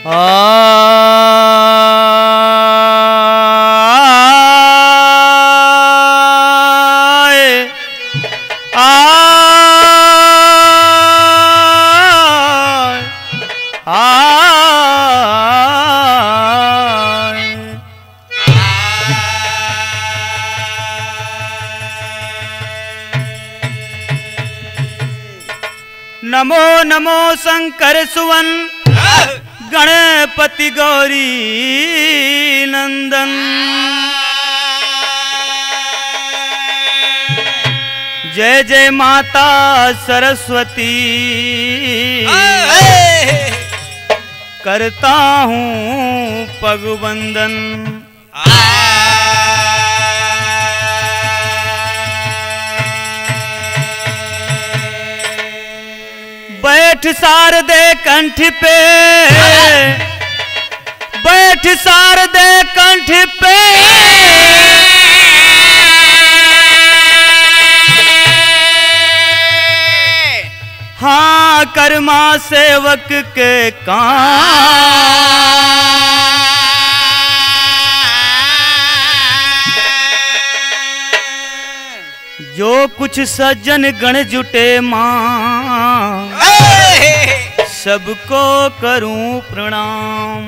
आए आए आए नमो नमो शंकर सुवन गणपति गौरी नंदन जय जय माता सरस्वती करता हूँ पगवंदन बैठ शारदे कंठ पे बैठ शारदे कंठ पे हाँ कर्मा सेवक के काम जो कुछ सज्जन गण जुटे माँ सबको करूं प्रणाम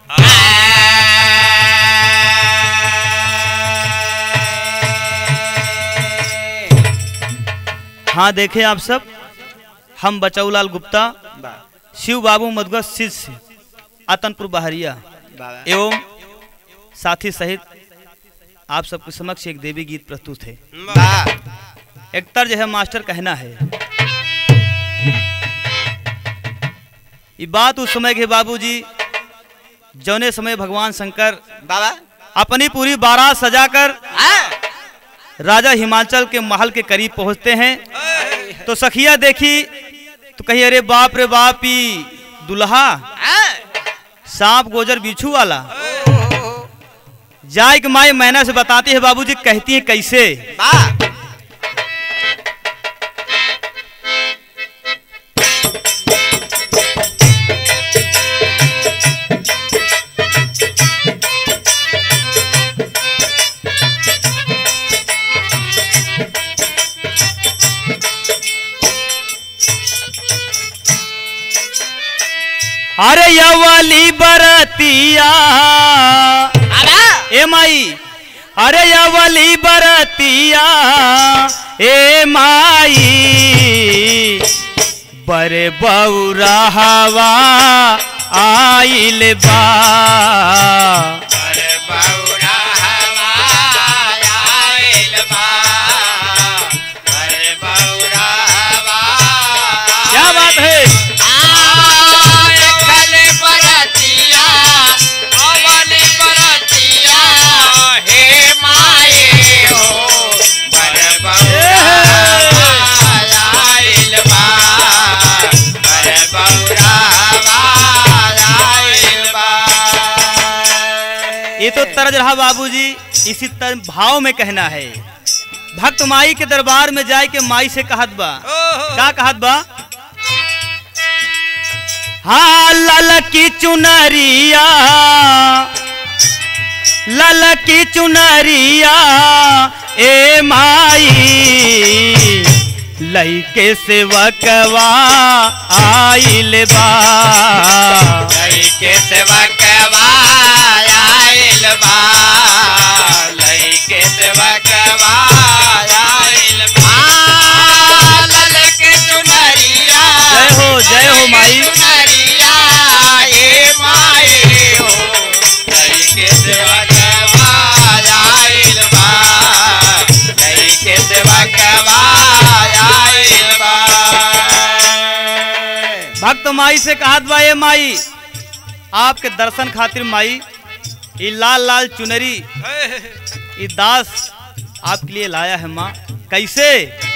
हाँ देखें आप सब हम बचौलाल गुप्ता शिव बाबू मधुगर शिष्य आतनपुर बहरिया एवं साथी सहित आप सबके समक्ष एक देवी गीत प्रस्तुत है एक तर्ज है मास्टर कहना है ये बात उस समय के बाबूजी जौने समय भगवान शंकर बाबा अपनी पूरी बारात सजाकर राजा हिमाचल के महल के करीब पहुंचते हैं तो सखिया देखी तो कही अरे बाप रे बाप ही दुल्हा सांप गोजर बिच्छू वाला जाय के माई मैना से बताती है बाबूजी कहती है कैसे अरे यवली बरतिया ए माई अरे यवली बरतिया ए माई बरे बौरा हवा आइल बा क्या बात है ये तो तरज रहा बाबूजी इसी तरह भाव में कहना है भक्त माई के दरबार में जाए के माई से कहत बा का कहत बा हाँ लल की चुनरिया लल की चुनरिया ए माई लइके सेवकवा आइल बा के सेवक आयल बा लइके सेवक आयल बा लल के चुनरिया जय हो जय हो माई चुनरिया ए माई हो लइके सेवक आयल बा लइके सेवक आयल बा भक्त माई से कहत बा ए माई आपके दर्शन खातिर माई ये लाल लाल चुनरी ये दास आपके लिए लाया है माँ कैसे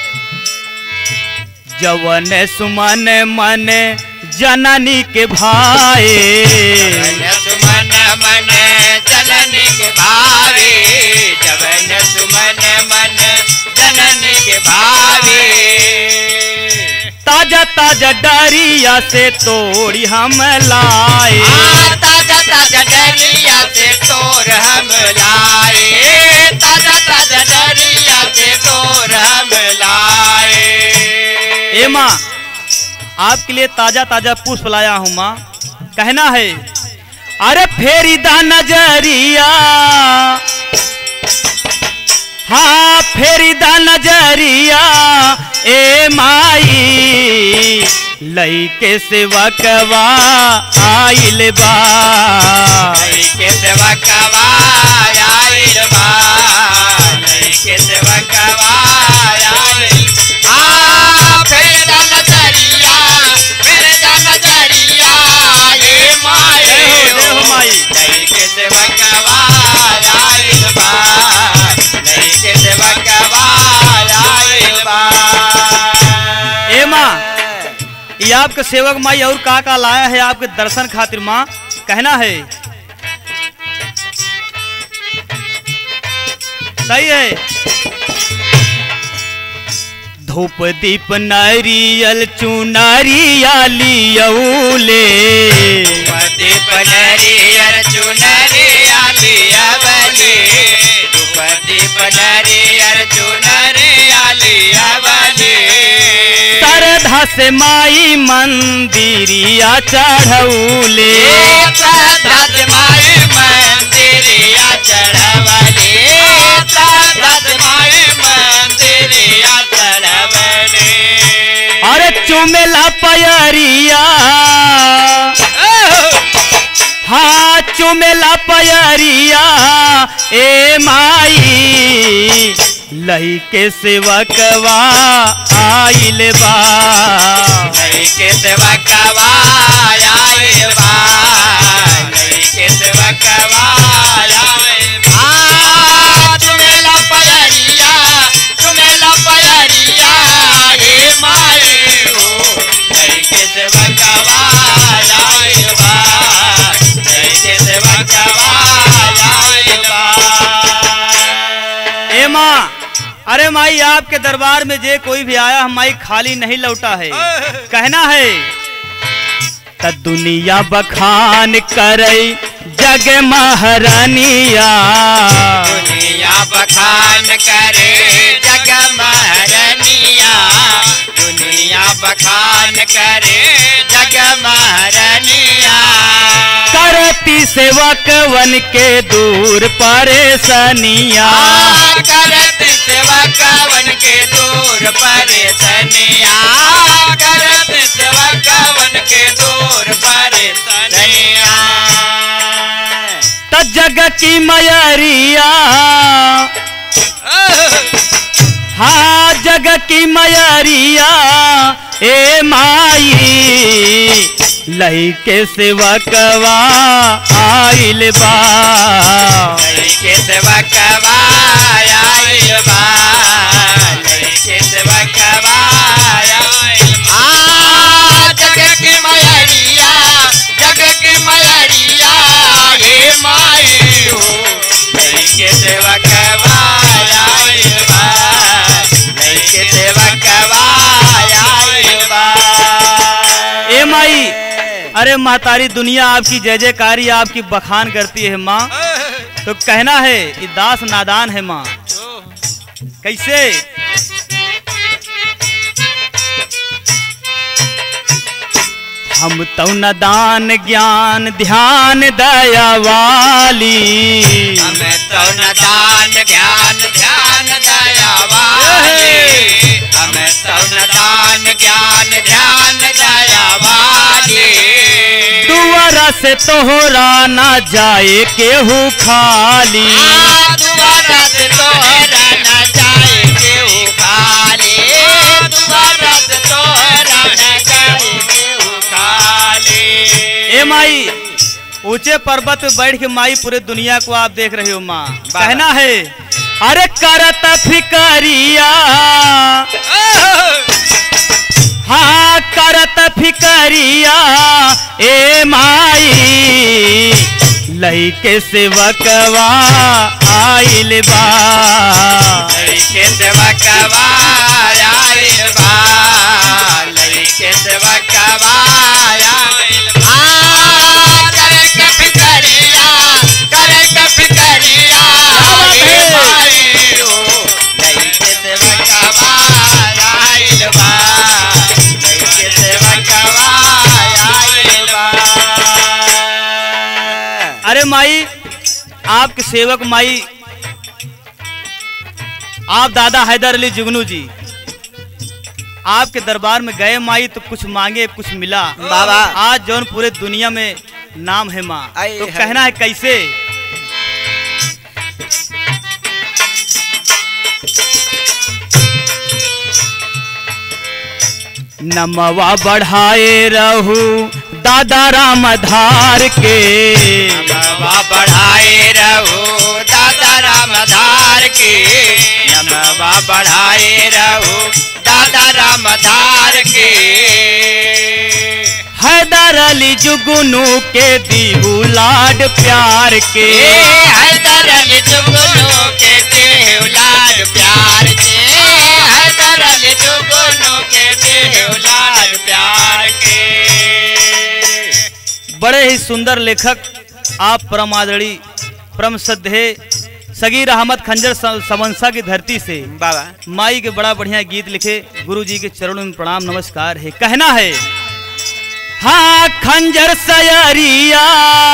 जवन सुमन मन जननी के भाई सुमन मन जननी के भावे जवन सुमन मन जननी के भावे ता ताजा ताजा डरिया से तोड़ी हम लाए आ, ताजा ताजा डरिया से तोर हम लाए ताजा ताजा डरिया से तोर हम लाए ए माँ आपके लिए ताजा ताजा पुष्प लाया हूँ माँ कहना है अरे फेरी दा नजरिया हाँ फेरी दा नजरिया ए माई लईके सेवकवा आइल बा लई के सेवा कवा आइल बा लई के सेवा कवा आइल आ फेर दा नजरिया फेर दा नजरिया ये माए जय हो, जय हो माई। लई के सेवा कवा आइल बा लई के सेवा कवा आइल बा ए माँ ये आपके सेवक माई और का का लाया है आपके दर्शन खातिर माँ कहना है सही है धूप दीप नारियल चुनारिया लियौले दीप नरियर चुनरिया लिया बली धूप दीप नरियर चुनरिया लिया बली श्रद्धा से माई मंदिरिया चढ़ौले साधत माए मंदिरिया चढ़वले साधत माए मंदिरिया चढ़वले अरे चुमेला पयरिया हाँ चुमेला पयरिया ए माई लही के सेवकवा आइल बा लई के सेवा कवा आइल बा लई के सेवा कवा आइल बा चुमेला पयरिया चुमेला पयरिया हे माए हो लई के सेवा कवा आइल बा लई के सेवा कवा आइल बा ए माँ अरे माई आपके दरबार में जे कोई भी आया हम माई खाली नहीं लौटा है कहना है त दुनिया बखान करे जग महारानिया दुनिया बखान करे जग महारनिया दुनिया बखान करे जग महारनिया करती सेवक वन के दूर परेशानिया करत सेवा कवन के दूर परेशानिया करत सेवा कवन के दूर परेशानिया त जग की मयरिया हाँ जग की मयरिया ए माई लही के सेवकवा आइल बा लई के सेवा कवा आइल बा लई के सेवा कवा आइल बा आ जग की मयरिया जग की मयरिया हे माई हो लई के सेवा कवा आइल बा लई के सेवा कवा आइल बा ए माई अरे महतारी दुनिया आपकी जय जयकारी आपकी बखान करती है माँ तो कहना है कि दास नादान है माँ कैसे हम तो नदान ज्ञान ध्यान दया वाली हमें तो न दान ज्ञान ध्यान दया वाली हमें तो न दान ज्ञान ध्यान दया वाली दुआरा से तोहरा ना जाए केहू खाली आ, दुआरा से तोहरा न जाए केहू खाली दुआरा से तोहरा न जाए केहू खाली ए माई ऊंचे पर्वत पे बैठ के माई पूरे दुनिया को आप देख रहे हो माँ बाबा। कहना है अरे करत फिकरिया हाँ करत फिकरिया ए माई लई के सेवकवा आइल बा लई के सेवा कवा आइल बा लई के हे माई आपके सेवक माई आप दादा हैदर अली जुगनू जी आपके दरबार में गए माई तो कुछ मांगे कुछ मिला बाबा। आज जौन पूरे दुनिया में नाम है माँ आए तो हाय। कहना है कैसे नमवा बढ़ाए रहू दादा राम धार के नमवा बढ़ाए रहो दादा राम धार के नमवा बढ़ाए रहो दादा राम धार के हैदर अली जुगनू के दीहू लाड प्यार के हैदर अली जुगनू के देवलाल प्यार के हैदर अली जुगनू के देवलाल प्यार के बड़े ही सुंदर लेखक आप परम आदरणीय परम श्रद्धे सगीर अहमद खंजर स- समंसा की धरती से बाबा माई के बड़ा बढ़िया गीत लिखे गुरु जी के चरणों में प्रणाम नमस्कार है कहना है हाँ खंजर सयरिया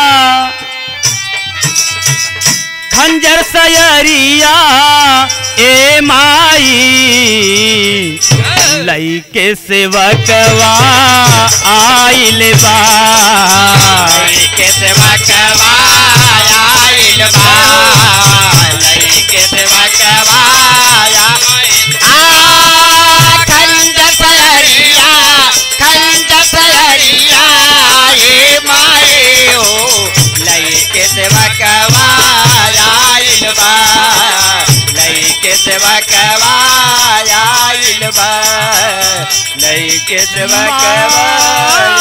खंजर सयरिया ए माई लई के सेवकवा आइल बा के सेवा कवाया आइल बा लई के सेवा कवाया आ खंड सयरिया खंड सयरिया ए माए हो लई के सेवा कवाया आइल बा लई के सेवा कवाया आइल बा लई के सेवा कवाया